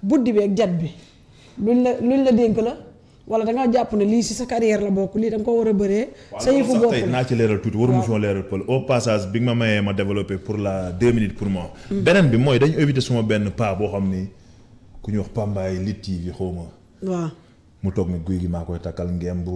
buddi bi ak jat bi luñ la luñ la dénk la wala da nga jàpp ne lii si sa carrière la bokk lii da nga ko war a bëree. sa yëfu sax bopp tey la naa ci leeral tuuti waruma fi woon leeral pël au passage bi nga ma mayee ma développé pour la deux minutes pour moi. beneen bi mooy dañu éviter suma benn pas boo xam ni ku ñuy wax Pambaay Lit TV xaw ma waaw mu toog ni guy gi maa koy takkal ngemb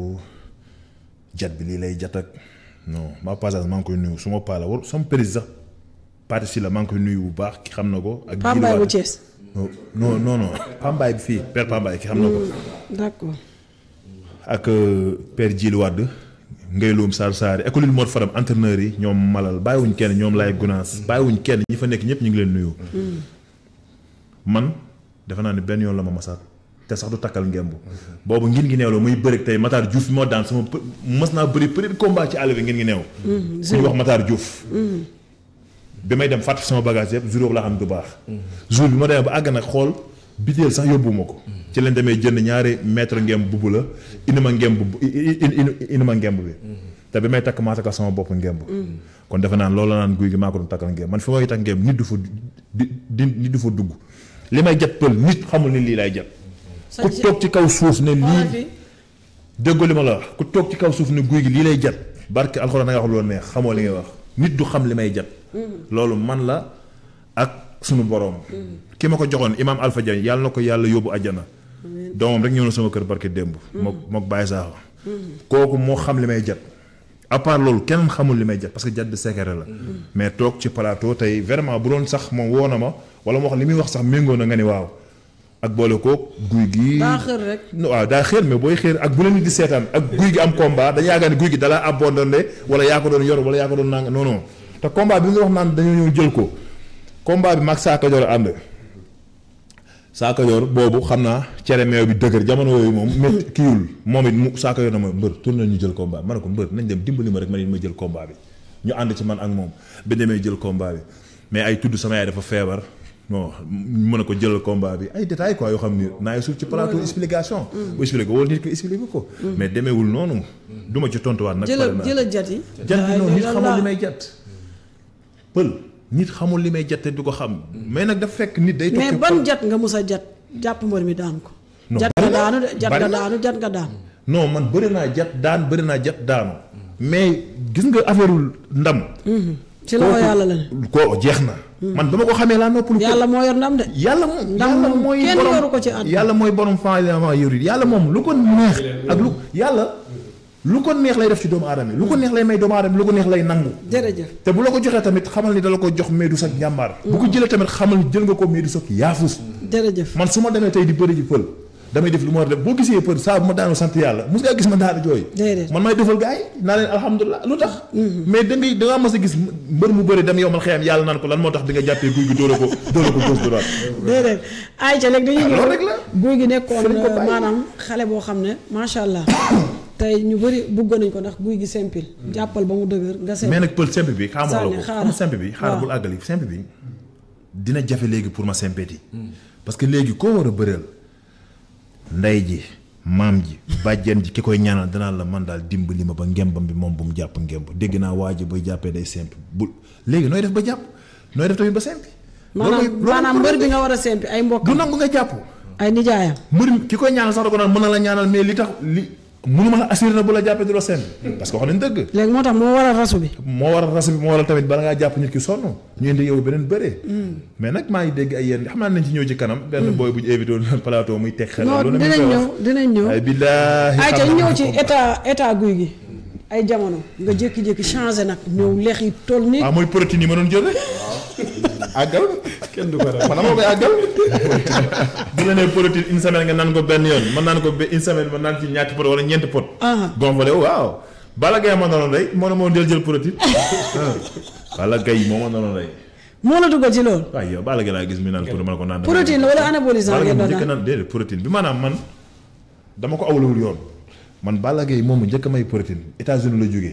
jat bi lii lay jat ak non ma passage maa ngi koy nuyu suma paa la war sama président sax parti si la maa ngi koy nuyu bu baax ki xam na ko. ak Pambaay Djily bu Wade. Thiès. non non non Pambaay bi fii père Pambaay ki xam na ko. d'accord ak euh, père Djily Wade ngay loom Sarr Sarr école Mor Fadam entraîneur yi ñoom Malal bàyyiwuñ kenn ñoom Laye Gunaas bàyyiwuñ kenn ñi fa nekk ñëpp ñu ngi leen nuyu. man defe naa ne benn yoon la ma masaat te sax du takkal ngemb. boobu ngin ngi neew la muy bëri tey Matar Diouf moo daan sama për mas naa bëri premier combat ci àll bi ngin ngi neew. ku ñu wax Matar Diouf. bi may dem fàtte sama bagage yëpp jour boobu laa xam du baax. jour bi ma demee ba àgg nag xool biteel sax yóbbuwuma ko. ci lañ demee jënd ñaari mètre ngemb bubu la indi ma ngemb bu indi ma ngemb bi. te bi may takk maa takkal sama bopp ngemb. kon defe naa loolu la naan guy gi maa ko doon takkal ngemb man fi may takk ngemb nit du fa di di nit du fa dugg li may jat pël nit xamul ni lii lay jat. ku toog ci kaw suuf ne lii déggoo li ma la wax ku toog ci kaw suuf ne guy gi lii lay jat barke alxuraan da nga wax loolu neex xamoo li ngay wax nit du xam li may jat. loolu man la ak sunu borom. ki ma ko joxoon imaam Alpha Diagne yàlla na ko yàlla yóbbu àjjana. doomam rek ñëw na sama kër barke démb. mook mook Baye Sakho. kooku moo xam li may jat. à part loolu kenn xamul li may jat parce que jat de secret la. mais toog ci plateau tey vraiment bu doon sax moom woo na ma wala moo wax li muy wax sax méngoo na nga ni waaw. ak boole koog guy gi. daa xër rek. waaw daa xër mais booy xër ak bu leen nit di seetaan ak guy gi am combat dañu yaakaar ne guy gi dalaa abandonné wala yaa ko doon yor wala yaa ko doon nang non non te combat bi nga wax naan dañoo ñëw jël ko combat bi mag saaka yor ànd saaka yor boobu xam naa cere meew bi dëgër jamono yooyu moom métti kiiwul moom it mu saaka yor na ma mbër tourné ñu jël combat ma ne ko mbër nañ dem dimbali ma rek man it ma jël combat bi ñu ànd ci man ak moom ba demee jël combat bi mais ay tudd sama yaay dafa feebar. non mën a ko jëlal combat bi ay détails quoi yoo xam ni naay suuf ci plateau explication. bu expliqué wala nit ko expliqué ko. mais demeewul noonu. du ma ci tontuwaat nag. jëla jëla jat yi. jat bi noonu nit xamul li may jat. pël nit xamul li may jat te du ko xam. mais nag dafa fekk nit day. mais ban jat nga mus a jat jàpp mbër mi daan ko. jat nga daanu de jat nga daanu jat nga daanu. non man bëri naa jat daan bëri naa jat daanu. mais gis nga affaire ndam. ci loxo yàlla la ne. koo jeex na. man ba ma ko xamee laa noppalu. yàlla moo yor ndam de. yàlla moom ndam yàlla moom mooy kenn borom yoru ko ci àdduna. yàlla mooy borom faalement yorit yàlla moom lu ko neex ak lu yàlla lu ko neex lay def ci doomu aadama yi lu ko neex lay may doomu aadama yi lu ko neex lay nangu. jërëjëf. te bu la ko joxee tamit xamal ni dala ko jox mais du sa njàmbaar. bu ko jëlee tamit xamal ni jël nga ko mais du sa yaafus. jërëjëf. man su ma demee tey di bëri ji pël damay def lu ma war a def boo gisee pël saa bu ma daanoo sant yàlla mos ngaa gis ma daanu jooy. déedéet man may defal gars yi naa leen alhamdulilah lu tax. mais da ngay da ngaa mas a gis mbër mu bëri dem yow man xëyam yàlla naan ko lan moo tax di nga jàppee guy gi dóora ko dóora ko gauche droite. déedéet ayca léegi dañuy loolu rek la. guy gi nekkoon Fi lañ ko bàyyi. maanaam xale boo xam ne macha allah tey ñu bëri bugg nañ ko ndax guy gi simple jàppal ba mu dëgër nga simple. mais nag pël simple bi xaaral ma la Sànni, ko xaaral. xam nga simple bi xaaral waaw. bul àggali simple bi dina jafe léegi pour ma simpeti parce que léegi koo war a bëreel ndey ji maam ji bàjjen ji ki koy ñaanal danaa la man daal dimbali ma ba ngembam bi moom bu mu jàpp ngemb dégg naa waa ji bay jàppee day simple bu léegi nooy def ba jàpp nooy def tamit ba simple maanaam maanaam mbër bi nga war a simple ay mbokk du nangu nga jàpp ay nijaayam. mbër mi ki koy ñaanal sax da ko naan mën na la ñaanal mais li tax li mënu ma la assuré na bu la jàppee du la simple parce que wax nañ dëgg léegi moo tax moo war a rasu bi. moo waral ras bi moo waral tamit bala ngaa jàpp nit ki sonn ñu indi yow beneen bëree. mais nag maa ngi dégg ay yéen xam naa nañ ci ñëw ci kanam. benn booy bu ñu invité woon plateau muy teg xel. non loolu dinañ ñëw dinañ ñëw. ay billaahi ayca xam ñu naa ñëw ci ko. état état guy gi ay jamono nga jékki-jékki changé nag ñëw lex yi toll nii. ah mooy protéine yi ma doon jël rek. àggal kenn du ko def man dama koy àggal. bu la nee protéine une semaine nga naan ko benn yoon man naan ko ba une semaine ma naan ci ñaati pot wala ñeenti pot. Ah. gonflé wu waaw. Balla Gaye ma noonu rey moo ne moo del jël protéine. Balla Gaye moo ma noonu rey. moo la dugal ci loolu. waaye yow Balla Gaye laa gis mi naan pour ma ko naan. protéine la wala anabolisant Balla Gaye ngeen mu doon njëkk naan. naan déedéet protéine bi maanaam man dama ko awlawul yoon man Balla Gaye moom mu njëkk a may protéine États-Unis la jógee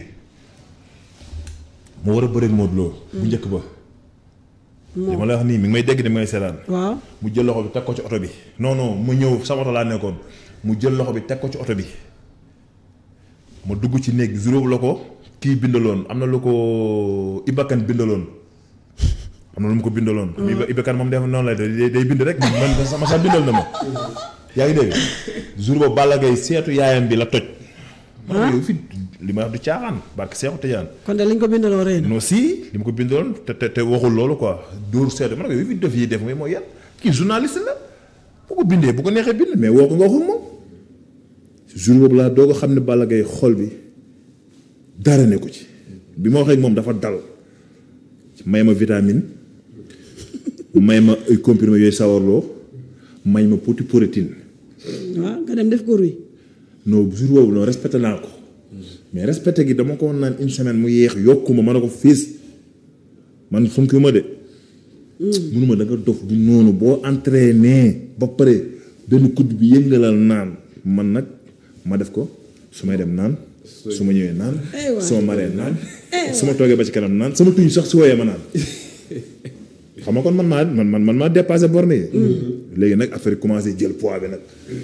mu war a bëreeg Modou Lo bu njëkk ba li ma la wax nii mi ngi may dégg de may seetaan waaw mu jël loxo bi teg ko ci oto bi non non ma ñëw sama oto laa nekkoon mu jël loxo bi teg ko ci oto bi ma dugg ci néeg juróom la ko kii bindaloon am na lu ko Ibakan bindaloon am na lu mu ko bindaloon. Iba Iba Kane moom def noonu lay day day bind rek man sama sax bindal na ma. yaa ngi dégg jour boobu Balla Gaye seetu yaayam bi la toj. man yow fi li ma wax du caaxaan barke Seexu Tijaan. kon de liñ ko bindaloo rëy na. non si li ma ko bindaloon te te te waxul loolu quoi dóor seetu man yow fi def yi def mooy mooy yan kii journaliste la bu ko bindee bu ko neexee bind mais woo ko nga waxul moom. jour boobu laa doo ko xam ne Balla Gaye xol bi dara ne ko ci bi ma waxee ak moom dafa dal may ma vitamine may ma ay comprimés yooyu sawarloo may ma poti protéine waaw nga dem def ko ruy. non jour boobu non respecté naa ko mais respecté gi dama ko naan une semaine mu yéex yokku ma ma ne ko fiis man funki ma de munuma da nga dof du noonu boo entraîné ba pare benn kudd bi yëngalal naan man nag ma def ko su may dem naan su ma ñëwee naan Eh waay. su ma maree naan su ma toogee ba ci kanam naan sama tuñ sax su wooyee ma naan xam nga kon man maa man man man maa dépassé borne yi léegi nag affaire yi commencé jël poids bi nag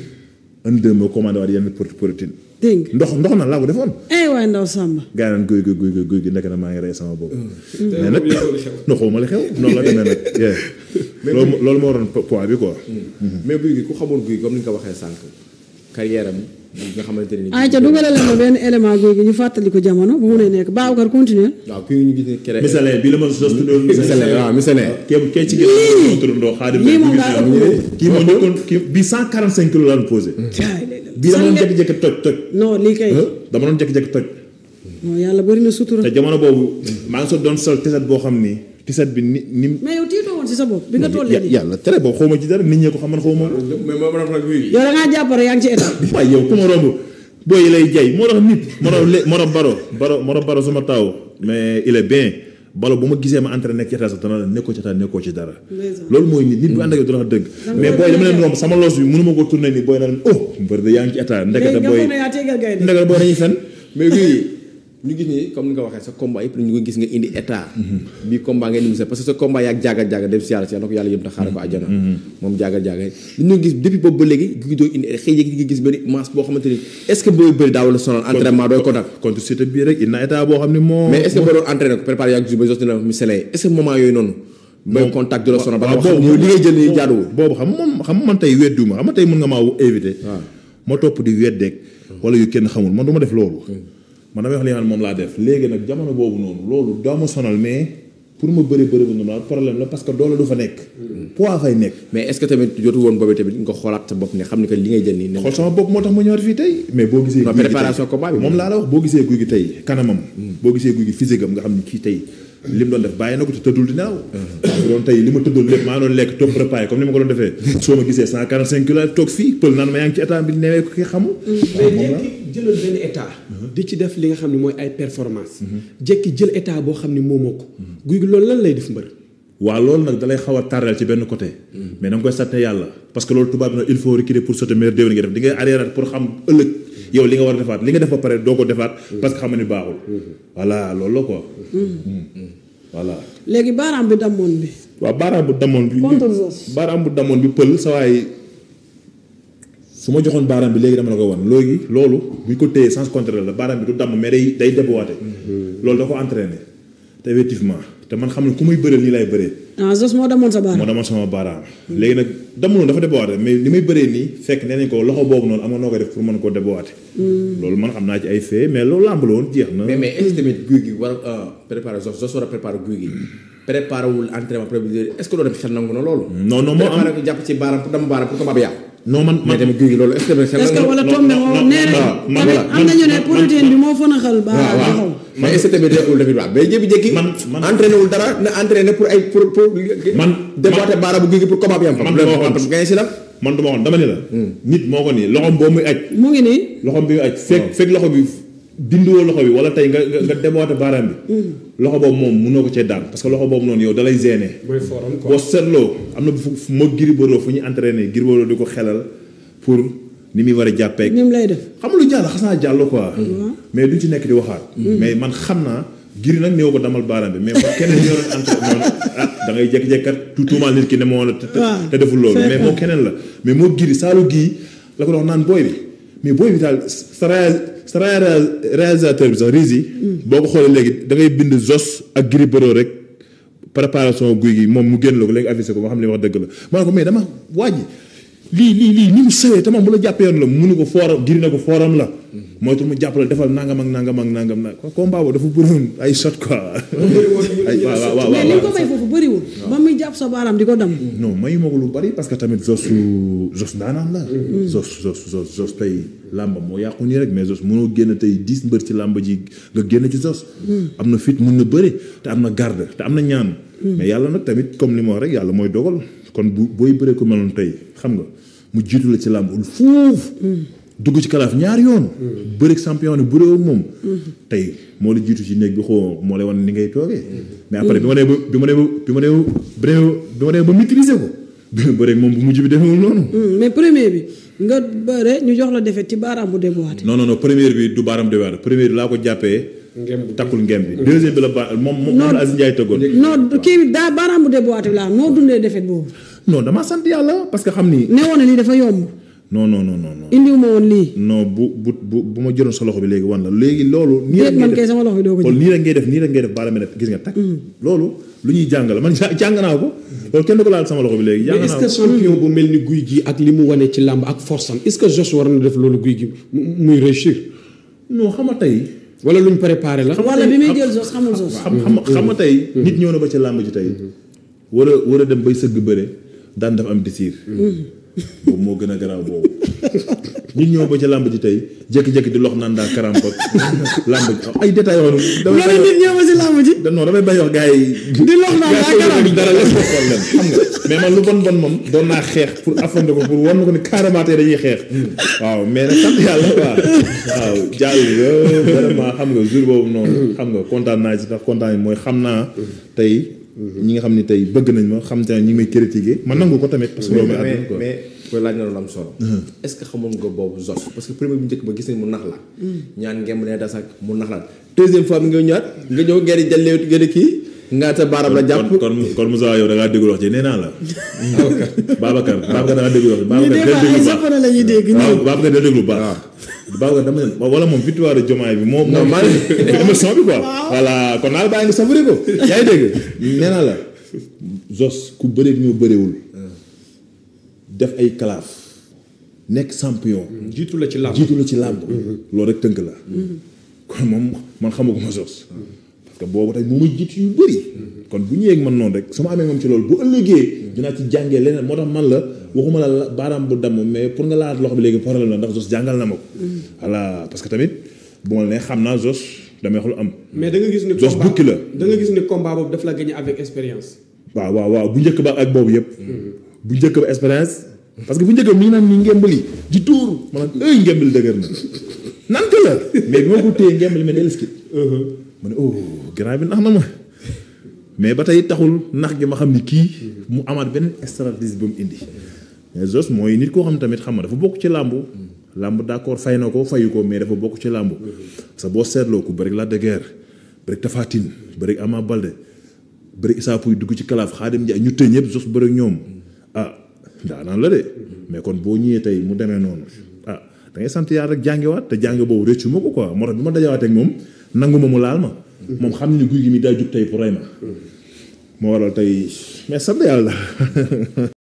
un deux ma commandé waat yenn porte protéine dégg nga. ndox ndox na laa ko defoon eh waay ndaw Samba. gaa yi naan guy guy guy guy guy gi nekk na maa ngi rey sama bopp mais nag no xaw ma li xew noonu la demee nag yeah. loolu moo- loolu moo waroon po- poids bi quoi mais guy gi ku xamul guy comme ni nga ko waxee sànq carrière am bi nga xamante ne. ayca dugalal ma benn élément guy gi ñu fàttali ko jamono bu mu ne nekk Babacar continuer. waaw kii ñu gis ne kere. misalee bi la ma sos tuddoon misalee waaw misalee. kee kee ci ginnaaw moo tuddandoo xaadim lii moom daa ëpp kii moo njëkkoon kii bii cent quarante cinq kilos daan posé jaay lay bii dama doon jékki-jékki toj toj non lii kay. dama doon jékki-jékki toj non yàlla bëri na sutura. te jamono boobu maa ngi so doon sol tiset boo xam ni tiset bi ni ni mais yow tiitoo woon si sa bopp bi nga tollee nii. yàlla tere boobu xaw ma ci dara nit ñee ko xam man xaw ma ko mais moo ma guy gi. yow da ngaa jàpp rek yaa ngi ci état. waaye yow ku ma romb booy yi lay jay moo tax nit moo tax lé moo tax baro baro moo tax baro suma taw mais il est bien balo bu ma gisee ma entraîné nekk ci état sax dana la nekkoo ci état nekkoo ci dara Ndeysaan. loolu mooy nit nit bu ànd ak yow dana wax dëgg mais booy dama leen romb sama loos bi mënu ma ko tourné nii booy na leen oh mbër de yaa ngi ci état léegi ndekete nga booy foog ne yaa tegal gaynde. ndekete booy dañuy fen mais guy gi ñu gis ni comme ni nga waxee sa combat yëpp ñu ko gis nga indi état. bii combat ngeen indi sa parce que sa combat yaag jaagal jaagal dem si yàlla si yàlla na ko yàlla yëm ta xaaral ko àjjana. moom jaagal jaagal li ñu gis depuis boobu ba léegi guy gi doo indi xëy na nga gis benn masse boo xamante ni est ce que booy bëri daaw la sonal entraînement dooy ko nag. contre cité bii rek il na état boo xam ne moo mais est ce que boo doon entraîné ko préparé yaag ba jot na misalee est ce que moment yooyu noonu. mooy contact de la sonal ba nga waaw xam boobu ne li ngay jël nii jaaduwul. boobu xam nga moom xam nga man tey weddiwuma xam nga tey mën nga maa invité waaw. ma topp di weddeeg wala yu kenn xamul man du ma def loolu man damay wax li nga xam ne moom laa def léegi nag jamono boobu noonu loolu daa ma sonal mais pour ma bëri bëri bu noonu problème la parce que doole du fa nekk poids fay nekk mais est ce que tamit jotu woon boobu tamit nga xoolaat sa bopp ne xam ni que li ngay jël nii. ne xool sama bopp moo tax ma ñëwaat fii tey mais boo gisee Non, guy gi préparation tey- combat bi moom laa la wax boo gisee guy gi tey kanamam boo gisee guy gi physique am nga xam ne kii tey li mu doon def bàyyi na ko te tëddul di nelaw bu doon tey li ma tëddul lépp maa doon lekk topp repas yi comme ni ma ko doon defee soo ma gisee cent quarante cinq kilos toog fii pël naan ma yaa ngi ci état bi newee ko ki xamul mais jékki jëlal benn état di ci def li nga xam ne mooy ay performance jékki jël état boo xam ne moomoo ko guy gi loolu lan lay def mbër waaw loolu nag dalay xaw a tàrreel ci benn côté mais da nga koy sàtte yàlla parce que loolu tubaab bi nag il faut reculer pour sauter meilleur déwén nga def di ngay arrière pour xam ëllëg yow li nga war a defaat li nga def ba pare doo ko defaat parce que xam nga ni baaxul voilà loolu la quoi voilà léegi baaraam bi dammoon bi. waaw baaraam bu damoon bi Contre Zoss. baaraam bu damoon bi pël sa waay su ma joxoon baaraam bi léegi dama la ko wan léegi loolu bu ñu ko téyee sens contraire la baaraam bi du damm mais day day déboîté loolu da ko entraîné te effectivement te man xam ne ku muy bëreel nii lay bëree ah Zos moo dammoon sa moo baaraam. dama sama baaraam léegi nag damuloon dafa déboîté mais li may bëree nii fekk nee nañ ko loxo boobu noonu amoon noo koy def pour mën koo déboîté loolu man xam naa ci ay fee mais loolu làmb la woon jeex na mais mais est ce que tamit guy gi war a préparer Zoss Zoss war a préparer guy gi préparer wul entraînement prévu est ce que loolu tamit xel nangu na loolu. non non moo am préparer ko jàpp ci baaraam pour dama baaraam pour combat bi yàqu. non man mais man tamit guy gi loolu est ce que tamit xel est-ce que nangu wala non, tombé non, moo non, nee non, nañ man- tamit voilà, am nañu ne man- protéine bi moo fën a xal waaw baaraam waaw taxaw. mais est ce que tamit nekkul tamit waaw mais jékki-jékki. Man- man- entraîné wul dara na entraîné pour ay pour pour. Man- déboîter baaraam bu guy gi pour combat bi am fa. man loolu dama waxoon- parce que gañe si la. man duma waxoon dama ni la nit moo ko nii loxom boo muy aj mu ngi nii. loxom bi muy aj fekk fekk loxo bi dindiwoo loxo bi wala tey nga nga nga déboîté baaraam bi loxo boobu moom mënoo ko cee daan parce que loxo boobu noonu yow dalay gêné mooy forum quoi boo seetloo am na fu fu moo Gris Bordeaux fu ñu entraîné Gris Bordeaux di ko xelal pour ni muy war a jàppee ni mu lay def. xam nga lu jàll xas naa jàll quoi mais duñ ci nekk di waxaat mais man xam naa Gris nag néew ko damal baaraam bi mais man keneen ñoo doon entraîné noonu ah da ngay jékki-jékki kat tu tuumaal nit ki ne moo la te te- waaw. te deful loolu C'est mais vrai. moo keneen la mais moo Gris saalu gii la ko dox naan booy bi mais booy bi daal sa réa- sa réa- réalisateur bi sax Rizy boo ko xoolee léegi da ngay bind Zoss ak Gris Bordeaux rek préparation guy gi moom mu génn la ko léegi avisé ko nga xam ne wax dëgg la ma ne ko mais dama waaj lii lii lii ni mu sewee te moom bu la jàppee yoon la munu ko fooram giri na ko fooram la mooy tu mu jàppale defal nangam ak nangam ak nangam nag combat boobu dafa bëroon ay shot quoi ay waaw waaw mais li nga ko waaw may foofu bëriwul ba muy jàpp sa baaraam di ko dam non mayu ma ko lu bari parce que tamit Zos Zos ndaanaan la. Zos Zos Zos Zos tey làmba moo yàqu nii rek mais Zos mënoo génn tey dix mbër ci làmba ji nga génn ci Zos. am na fit mun na bëri te am na garde te am na ñaan. mais yàlla nag tamit comme li ma wax rek yàlla mooy dogal kon bu booy bëree ko meloon tey xam nga mu jiitu la ci làmb ul fuuf. dugg ci kalaaf ñaari yoon. bëri champion ni bëri moom. tey moo la jiitu ci néeg bi xoo moo lay wan ni ngay toogee. mais après bi ma nee ba bi ma nee ba bi ma nee ba bi ma nee ba maîtriser ko. bi ma bëreeg moom bu mujj bi defewul noonu. mais premier bi nga bëre ñu jox la defet ci baaraam bu déboîté non non non première bi du baaram de weer première bi laa ko jàppee. Ngemb. takkul ngem bi. deuxième bi la ba moom moom moom la Aziz Ndiaye tëggoon. non kii bi daa baaraam bu déboîté laa noo dundee defet boobu non damaa sant yàlla parce que xam ni. ne woon na lii dafa yomb non non non non non. indiwu ma woon lii non bu bu bu bu ma jëloon sa loxo bi léegi wan la léegi loolu. nii déet rek man ngay kay def sama loxo bi doo ko kon jël nii rek ngay def nii rek ngay def baala mel ne gis nga takk. loolu lu ñuy jàng la man ja- jàng naa ko. loolu kenn du ko laal sama loxo bi léegi jàng mais est-ce naa que ko. champion bu mel ni guy gi ak li mu wane ci làmb ak force am est-ce que Jos war na def loolu guy gi mu- muy réussir non xam nga tey. wala luñ préparé la. wala bi muy jël sos xamul sos xam xam xam nga tey. nit ñëw na ba ca làmb ji tey. war a war a dem bay sëgg bëre daan dafa am désir. boobu moo gën a garaaw boobu. nit ñëw ba ca làmb ji tey jékki-jékki di lox naan daa karam ko làmb ji ay détails yoo xam ne. damay loolu nit ñëw ma si làmb ji da non damay bañ wax gars yi. di lox naan daa karam dara la problème xam nga mais man lu bon bon moom doon naa xeex pour affronter ko pour wan na ko ni carrément tey dañuy xeex. waaw mais nag sant yàlla waaw. waaw jàll nga vraiment xam nga jour boobu noonu. xam nga kontaan naa ci tax kontaan mooy xam naa tey. ñi nga xam ni tey bëgg nañ ma xam te ne ñi ngi may critiquer man nangu ko tamit parce que loolu mooy àdduna mais quoi. mais koy laaj na lu am solo. est-ce que xamoon nga boobu Zos parce que premier bu njëkk ba gis nañ mu nax la. ñaan ngemb ne das ak mu nax la deuxième fois bi nga ñëwaat nga ñëw ngeen di jëlee ngeen di kii nga sa baaraam la jàpp. kon kon kon Moussa yow da ngaa déglu wax ji nee naa la. Babacar Babacar da ngaa déglu wax ji. ñii des fois ay Babacar déglu japonais la ñuy dégg waaw nii Babacar da déglu bu baax. Babacar dama ne wala moom victoire de Diomaye bi moo. Non, moo man- émission bi quoi. voilà kon naa la bàyyi nga savouré ko. yaa ngi dégg nee naa la. Zos ku bëreeg ñoo bëreewul. def ay kalaaf. nekk champion. jiitu la ci làmb. jiitu la ci làmb. loolu rek tënk la. kon moom man xamaguma Zos. parce que boobu tey moo ma jiitu yu bëri. kon bu ñëwee ak man noonu rek su ma amee moom ci loolu bu ëllëgee. dinaa ci jàngee leneen moo tax man la waxuma la la baaraam bu damm mais pour nga laal loxo bi léegi problème la ndax Zos jàngal na ma ko. voilà parce que tamit bu ma la nee xam naa Zos damay wax lu am. mais da nga gis ni. Jos combat- bukki la. da nga gis ni combat boobu daf la gagné avec expérience. waaw waaw waaw bu njëkk ba ak boobu yëpp. bu njëkk ba expérience. parce que bu njëkk ba mi ngi naan ni ngembali di tuur ma naan ay ngembali dëgër na nante la mais bi ma ko téye ngembali ma dellusi. ma ne oh grand bi nax na ma mais ba tey taxul nax gi ma xam ni kii mu amaat beneen stratégie ba mu indi. mais Zos mooy nit koo xam tamit xam nga dafa bokk ci làmbu. làmb d'accord fay na ko fayu ko mais dafa bokk ci làmbu. parce que boo seetloo ku bëri Lac de Guiers bëri Tapha Tine bëri Ama Baldé. bëri Issa Pouye dugg ci kalaaf Xaadim Njaay ñu tëj ñëpp Zos bëri ak ñoom ah daanaan la de mais kon boo ñëwee tey mu demee noonu ah da ngay sant yàlla rek jàngewaat te jànge boobu rëccu ma ko quoi moo tax bi ma dajawaatee ak moom nangu ma mu laal ma. moom xam ni guy gi mi daa jug tey pour rey ma. moo waral tey mais sant yàlla.